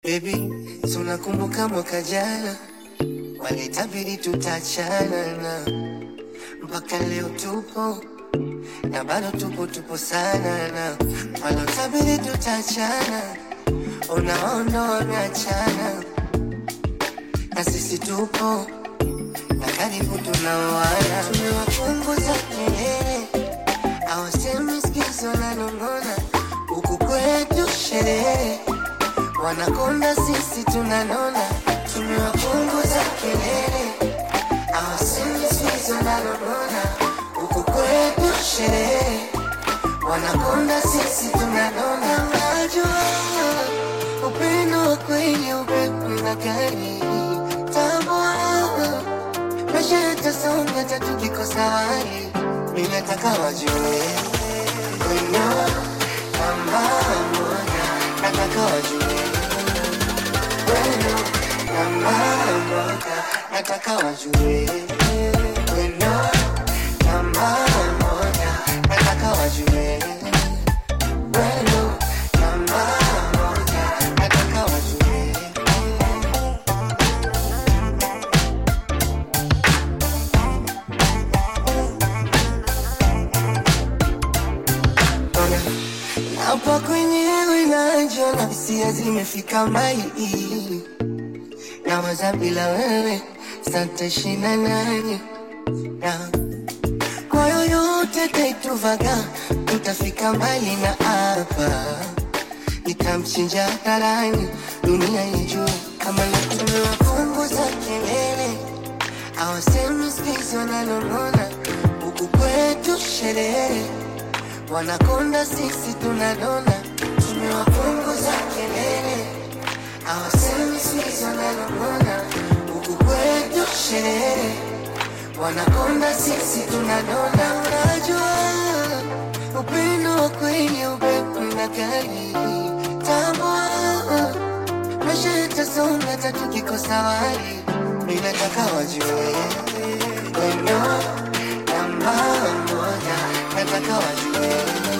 Baby, tunakumbuka mwaka jana walitabiri tutachana na mpaka leo tupo na bado tupo tupo sana na walotabiri tutachana unaona wameachana na sisi tupo na karibu tunaoana tumewapunguza kelele awasemi sikizo nanong'ona huku kwetu sherehe wanakonda sisi tunanona tumewapunguza kelele awasemi sikizo nanong'ona huku kwetu sherehe wanakonda sisi tunanona najua upendo wa kweli upepo na gari tambua maisha yatasonga tatukikosa wali ninataka wajue wino namba moja nataka wajue wino namba moja nataka wajue wino namba moja nataka wajue wino namba moja nataka wajue Ona, hapa kwenyewe najiona hisia zimefika mbali, nawaza bila wewe santashinda nani na kwa yoyote taituvaga tutafika mbali na hapa nitamchinja hadharani dunia ijue kama tumewapunguza kelele awasemi sikizi wananong'ona huku kwetu sherehe wanakonda sisi tunanona tumewapunguza kelele awasemi sikizi wananong'ona huku kwetu sherehe wanakonda sisi tunanona unajua upendo wa kweli upepo na gari tambua maisha yatasonga tatukikosa wali ninataka wajue wendo namba moja nataka wajue